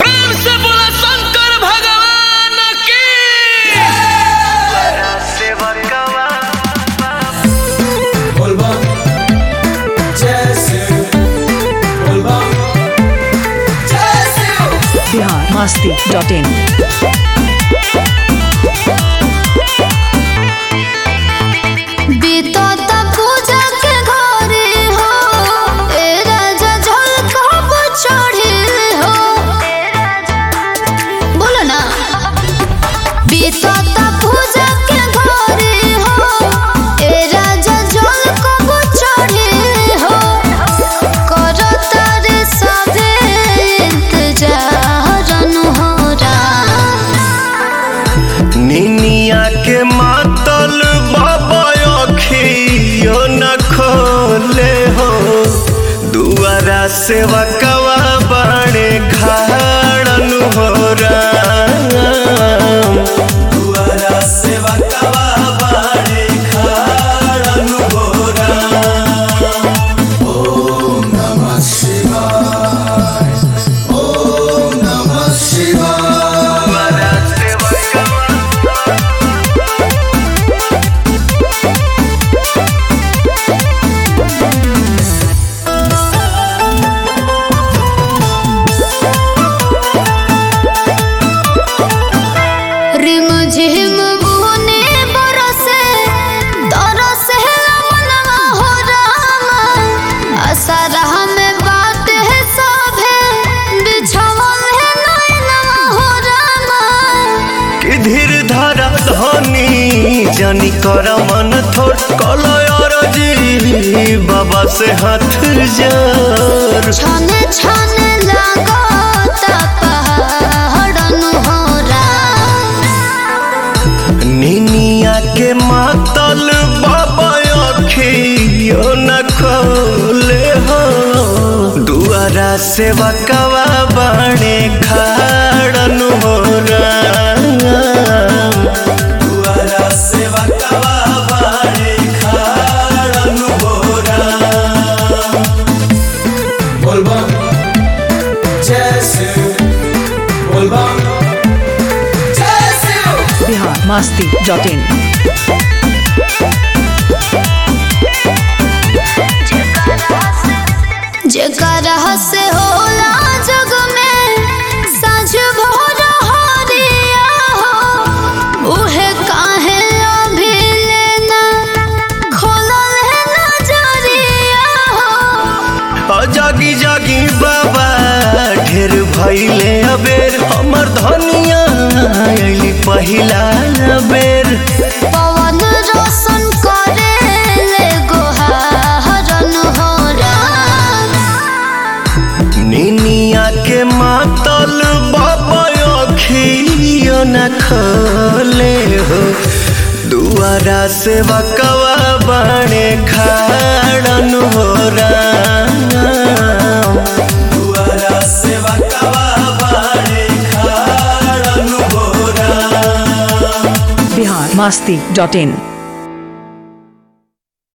प्रेम से बोला शंकर भगवान की बोलबम जैसे बोलबम जैसे बिहार मस्ती डॉट इन बीतता पूजा के घरे हो ए राजा झलकब चढ़े हो बोलो ना बीतता पूजा के घरे हो ए राजा झलकब चढ़े हो करता रे सबे इंतजार अनहोरा निनिया के मातल बाबा अखियो न खोले हो दुआरा सेवा कवा बाणे खाड़न हो राम दुआरा सेवा कवा बाड़े खाड़न हो राम ओम नमः शिवाय ओम नमः शिवाय रिम झिम बुने बरसे तरसे मनवा हो रामा असरह में बात है सभे बिछवन है नैनवा हो रामा कि धीर धारा धनी जानी कर मन थोड़ कलयर जी बाबा से हाथ जोड़ छने छने लागता पहाड़न हो रामा निनिया के मातल बाबा अखियो न खोले हो दुआरा सेवा कवा बाणे खाड़न हो राम दुआरा सेवा कवा बाड़े खाड़न हो राम बोलबम जैसे बोलबम जैसे बिहार मस्ती डॉट इन जेकरा से होला जग में साँझ भोर हरिया हो उहे काहे अभी लेना खोलल है नजरिया हो आ जागी जागी बाबा ढेर भैले अबेर हमर धनिया अइली पहिला बेर पवन रोशन करे ले गोहारन हो राम निनिया के मातल बाबा अखियो न खोले हो दुआरा से बकवा बाणे खाड़न हो राम दुआरा सेवा कवा बाड़े खाड़न हो राम बिहार मस्ती डॉट इन